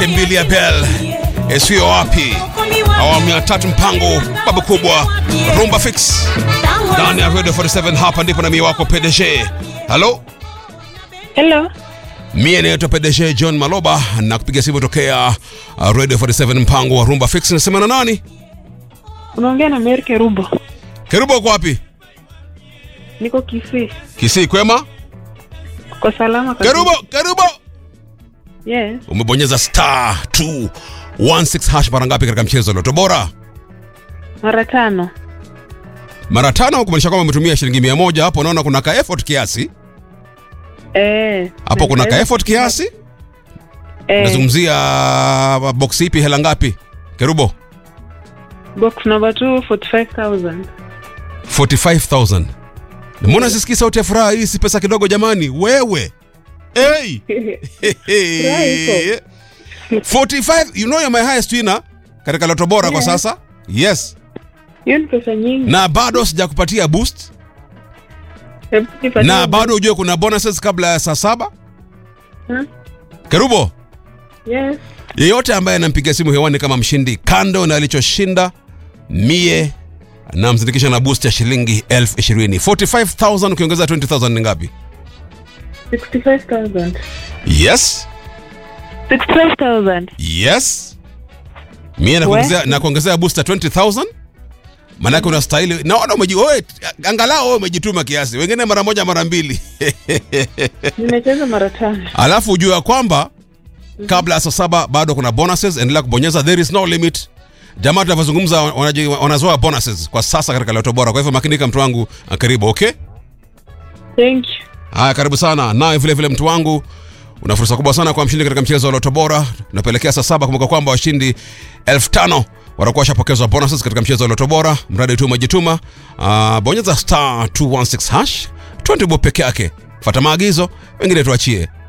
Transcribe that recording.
mbili ya bel esiyo wapi awamu ya tatu mpango babu kubwa rumba fix ndani ya radio 47 hapa ndipo na mie wako pdg halo Hello. mie naitwa pdg john maloba na kupiga simu tokea uh, radio 47 mpango wa rumba fix nasema na nani Unaongea na Mary Kerubo. kerubo uko wapi Niko Kisii. kisii kwema Kwa salama kabisa. kerubo kerubo Yes. umebonyeza star 216 hash mara ngapi katika mchezo loto bora Mara tano. mara tano kumaanisha kwamba umetumia shilingi mia moja hapo unaona kuna ka effort kiasi Eh. hapo kuna ka Naweza- effort kiasi Eh, nazungumzia uh, box ipi hela ngapi kerubo box number 2 45000. 45000 mbona sisikii sauti ya furaha hii si pesa kidogo jamani wewe hey. Furaha iko. 45 you know you're my highest winner katika loto bora kwa Yeah. sasa yes Hiyo ni pesa nyingi. na bado sijakupatia boost Hebu nipatie na box. bado ujue kuna bonuses kabla ya saa saba Hmm? kerubo Yes. yeyote ambaye anampiga simu hewani kama mshindi kando na alichoshinda mie namsindikisha na boost ya shilingi elfu ishirini 45000 ukiongeza 20000 ni ngapi 65000. yes 65000. yes mie nakuongezea na kuongezea boost ya 20000 manake unastahili naona umeji wewe angalau wewe umejituma kiasi wengine mara moja mara mbili Nimecheza mara tano. alafu ujue ya kwamba kabla ya saa saba bado kuna bonuses endelea kubonyeza there is no limit jamaa tunavyozungumza wanaji- wanazoa bonuses kwa sasa katika loto bora kwa hivyo makinika mtu wangu ah, karibu okay Thank you. haya karibu sana nawe vile vile mtu wangu una fursa kubwa sana kwa mshindi katika mchezo wa loto bora unapelekea saa saba kumbuka kwamba washindi elfu tano watakuwa washapokezwa bonuses katika mchezo wa loto bora mradi tu umejituma uh, bonyeza star 216 hash 20 bob peke yake fata maagizo wengine tuachie